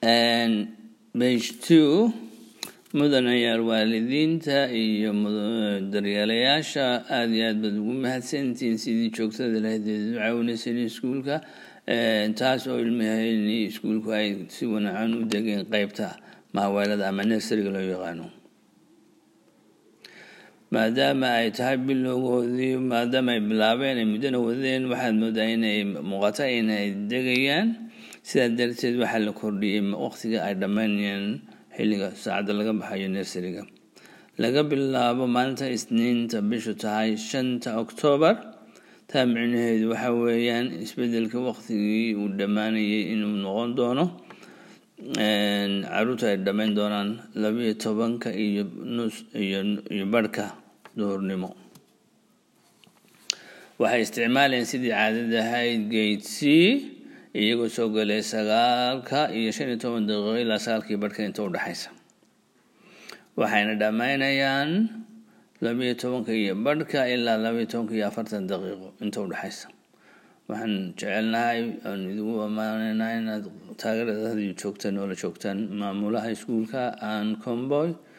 page two mudanayaal waalidiinta iyo daryeelayaasha aada iyo aad baad ugu mahadsantihiin sidii joogtada lahayd u caawinayseen iskuulka taas oo ilmahayni iskuulku ay si wanacan u degeen qeybta maaweelada ama nersariga loo yaqaano maadaama ay tahay bilowgoodii maadaama ay bilaabeen ay muddona wadeen waxaad moodaa inay muuqata inay degayaan sidaa darteed waxaa la kordhiyey waqtiga ay dhammaynayaan xilliga saacadda laga baxayo nersariga laga bilaabo maalinta isniinta bishu tahay shanta oktoobar taa micnaheedu waxa weeyaan isbedelka waqtigii uu dhammaanayay inuu noqon doono caruurta ay dhammayn doonaan labiyo tobanka iyo nus iyo barhka duhurnimo waxay isticmaalayeen sidii caadada ahayd gate c iyagoo soo galay sagaalka iyo shan iyo toban daqiiqo ilaa sagaalkii barhka inta u dhexaysa waxayna dhammaynayaan labiyo tobanka iyo barhka ilaa labiyo tobanka iyo afartan daqiiqo inta u dhexaysa waxaan jecelnahay aan idigu ammaanaynaa inaad taageerada hadiyo joogtaan oo la joogtaan maamulaha iskuulka aan comboy